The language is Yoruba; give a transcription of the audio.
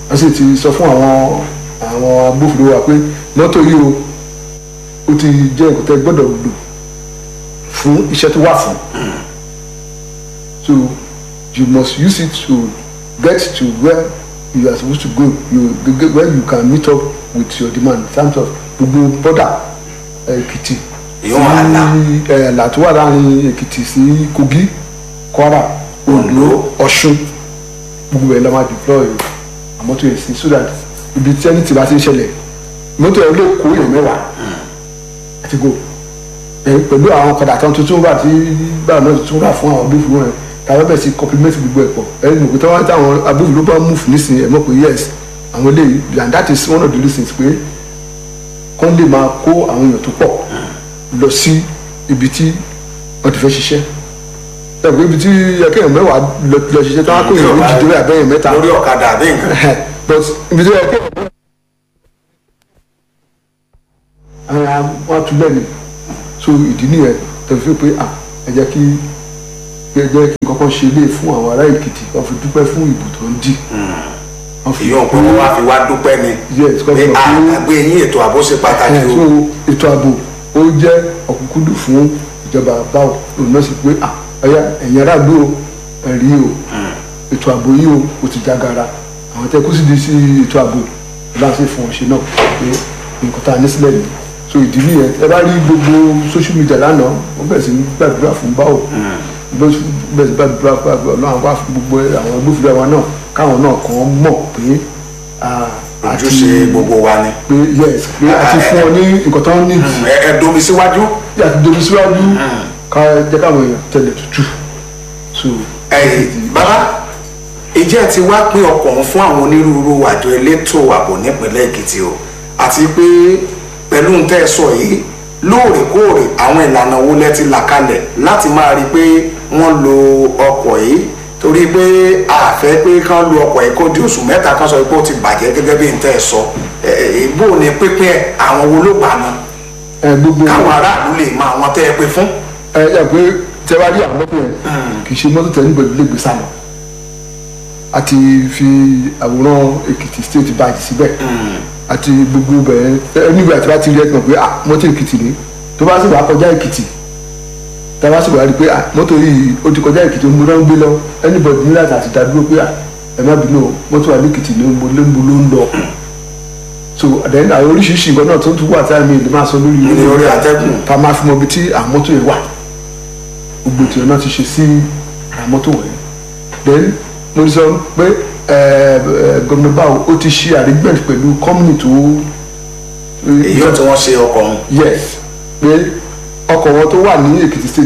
wọ́n sì ti sọ fún àwọn àwọn agbófinró wa pé mọ́tò yìí o ó ti jẹ́ nǹkan tẹ́ gbọ́dọ̀ lò fún iṣẹ́ tó wà fún so you must use it to get to where you are supposed to go you get where you can meet up with your demand in terms of gbogbo bọ́dà Èkìtì Ìyóò àlà. sí ẹ̀, àlà tó wà láàrin Èkìtì sí Kogi Kwara Ondo Ọ̀ṣun gbogbo ẹ̀ la máa deploy mọ́tò yẹn sí so that ibi tí ẹni tí bá ti ń ṣẹlẹ̀ mọ́tò yẹn lè kó èèyàn mẹ́wàá àti go ẹ pẹ̀lú àwọn ọ̀kadà kan tuntun wà tí báwọn náà tuntun wà fún àwọn agbófinró yẹn tàbí bẹ́ẹ̀ sí compliment gbogbo ẹ̀ pọ̀ ẹ mọ̀ pé táwọn táwọn agbófinró bá move nísìnyí ẹ mọ̀ pé yes àwọn eléyìí and that is one of the reasons pé kán lè máa kó àwọn èèyàn tó pọ̀ lọ sí ibi tí wọ́n ti fẹ́ ṣiṣẹ́ tàbí ibi tí ẹkẹ́yìn mẹ́wàá lọ lọ ṣiṣẹ́ tí wọ́n á kó èèyàn méjì dórí àbẹ́yìn mẹ́ta lórí ọ̀kadà àbí nǹkan. but ibi tí ẹkẹ́yìn mẹ́wàá ara wọn tún lẹ́nu so ìdí nìyẹn tẹ̀lé fi pé ah ẹ jẹ́ kí ẹ jẹ́ kí n kọ́kọ́ ṣe ilé fún àwọn ará Èkìtì wọ́n fi dúpẹ́ fún ìbò tó ń dì wọ́n fi ìyóò pé wọ́n wá fi wá dúpẹ́ ni Yes, kọ́ pé fi mọ̀ pé- àgbẹ̀ yín ètò ààbò ṣe pàtàkì ẹ̀ o. so ètò ààbò ó jẹ́ ọ̀kúnkúndùn fún ìjọba báwo òun náà sì pé ah ọ̀yá ẹ̀yin aráàlú o ẹ̀rí o ètò ààbò yìí o ó ti jágara àwọn tẹ́ kú sí di sí ètò ààbò láti fún ọ̀ṣẹ́ náà pé nǹkan tá a ní sílẹ̀ nìyí so ìdí nìyẹn ẹ bá rí gbogbo social media lánàá wọ́n bẹ̀rẹ̀ sí ní gbàdúrà fún báwo bẹ̀rẹ̀ sí gbàdúrà fún ọlọ́run wá fún gbogbo àwọn agbófinró wa náà káwọn náà kàn mọ̀ pé ah, àti- ojúṣe gbogbo wa ni. pé yes pé a ti fún ọ ní nǹkan tó ń ní jù ẹ ẹ domi síwájú. bí a ti domi síwájú ká jẹ́ káwọn èèyàn tẹ̀lé tútù so. ẹ̀yin bàbá ìjẹ́ ti wá pín ọkọ̀ ọ̀hún fún àwọn onírúurú àjọ elétò ààbò nípínlẹ̀ Èkìtì o àti pé pẹ̀lú ń tẹ́ ẹ sọ yìí lóòrèkóòrè àwọn ìlànà wo lẹ ti là kalẹ̀ láti máa rí i pé wọ́n lo ọkọ̀ yìí torí pé àfẹ́ pé kán lo ọkọ̀ yìí kó di oṣù mẹ́ta kan sọ pé ó ti bàjẹ́ gẹ́gẹ́ bí ń tẹ́ ẹ sọ ẹ̀ ìbò ní pínpín ẹ̀ àwọn wo ló gbà náà ẹ gbogbo káwọn aráàlú lè mọ àwọn tẹ́ ẹ pé fún. ẹ yà pé tẹ bá rí àwọn mọ́tò yẹn kì í ṣe mọ́tò tẹ̀ nígbà lè gbé sálọ a ti fi àwòrán Èkìtì state báàjì síbẹ̀ àti gbogbo bẹ̀rẹ̀ níbi àti bá ti rí ẹ̀kan pé ah mọ́tò Èkìtì ni tó bá sì wà kọjá Èkìtì tá a bá sì wà rí pé ah mọ́tò yìí ó ti kọjá Èkìtì mo náà ń gbé lọ anybody ní láti àti dádúró pé ah ẹ má bínú o mọ́tò wà ní Èkìtì ni mo lé mo ló ń lọ so then àwọn oríṣiríṣi nǹkan náà tó tún wà tí a mi lè máa sọ lórí Ní orí atẹ́gùn. tá a máa fi mọ ibi tí àwọn mọ́tò yẹn wà gbogbo ètò náà ti ṣe sí àwọn mọ́tò wọ̀nyẹn then mo ti sọ pé gómìnà báwo ó ti ṣe arrangement pẹ̀lú company tó èyí ò tí wọ́n ṣe ọkọ̀ ọ̀hún. yes pé ọkọ̀ wọn tó wà ní Èkìtì state